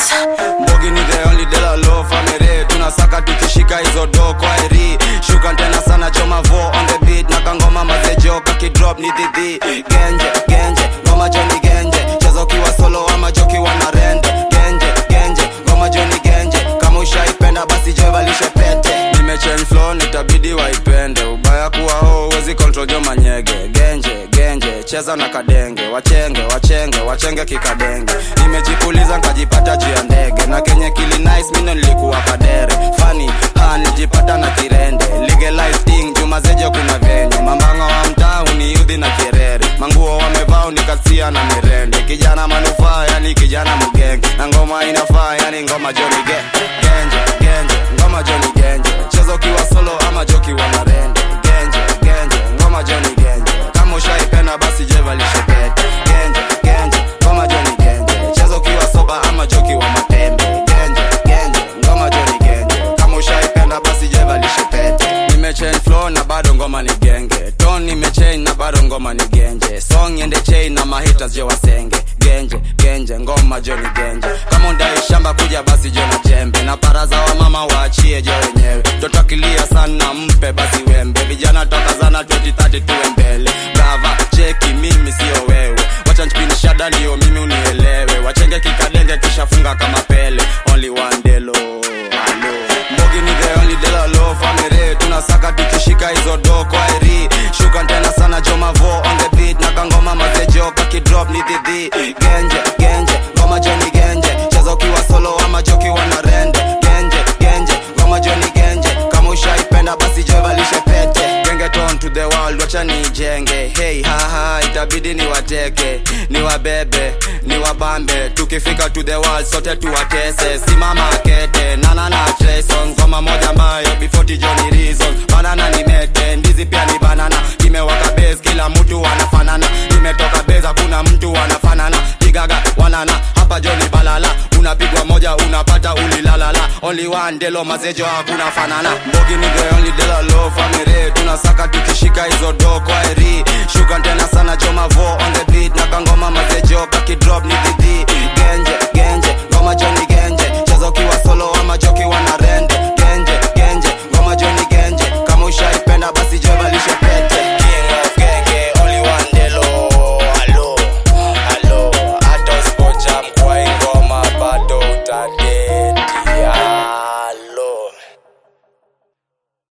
Mbogi ni the only de la low family tunasaka tukishika hizo do kwa eri shuka tena sana choma vo on the beat na kangoma mazejo kakidrop ni dhidhi genje genje ngoma joni genje cheza ukiwa solo ama jokiwa na rende genje genje ngoma joni genje kama ushaipenda basi jevalishe pete nimechange flow nitabidi waipende ubaya kuwa ho uwezi control jo manyege genje genje cheza na kadenge wachenge wachenge wachenge kikadenge nimejipuliza nkajipata juu ya ndege na kenye kili nice mino nilikuwa kadere fani ha nijipata na kirende legalize thing juma zejo kuna venye mambanga wa mtaa uniudhi na kierere manguo wamevaa unikasia na mirende kijana manufaa yani kijana mgenge na ngoma inafaa yani ngoma joni ge genje genje ngoma joni genje cheza ukiwa solo ama jokiwa na rende genje genje ngoma joni genje kama ushaipenda basi jevalishe pete genje genje ngoma joni genje cheza ukiwa soba ama jokiwa matembe genje genje ngoma joni genje kama ushaipenda basi jevalishe pete nimechange flow na bado ngoma ni genge ton nimechange na bado ngoma ni genje song ende chain na mahitas je wasenge genje genje ngoma joni genje kama undai shamba kuja basi je na jembe na paraza wa mama waachie je wenyewe toto akilia sana mpe basi wembe vijana toka zana 2030 tuwe mbele gava cheki mimi sio wewe wacha nchipini shada ndio mimi unielewe wachenge kikadenge kishafunga kama pele only one delo Hello. Mbogi ni the only de la low family tunasaka tukishika hizo do kwa eri shuka tena sana joma vo on the beat na kangoma mazejo kakidrop ni dhidhi genje genje ngoma joni genje cheza ukiwa solo ama jokiwa na rende genje genje ngoma joni genje kama ushaipenda basi jevalishe pete genge ton to the world wacha nijenge hey haha itabidi ni wateke ni wabebe ni wabambe tukifika to the world sote tuwatese simama kete nana na Trayson ngoma moja ambayo before tijoni reason banana ni mete ndizi pia ni banana kimewaka base kila mtu anafanana nimetoka base hakuna mtu anafanana pigaga wanana hapa joni balala unapigwa moja unapata ulilalala only one delo mazejo hakuna fanana mbogi ni the only delo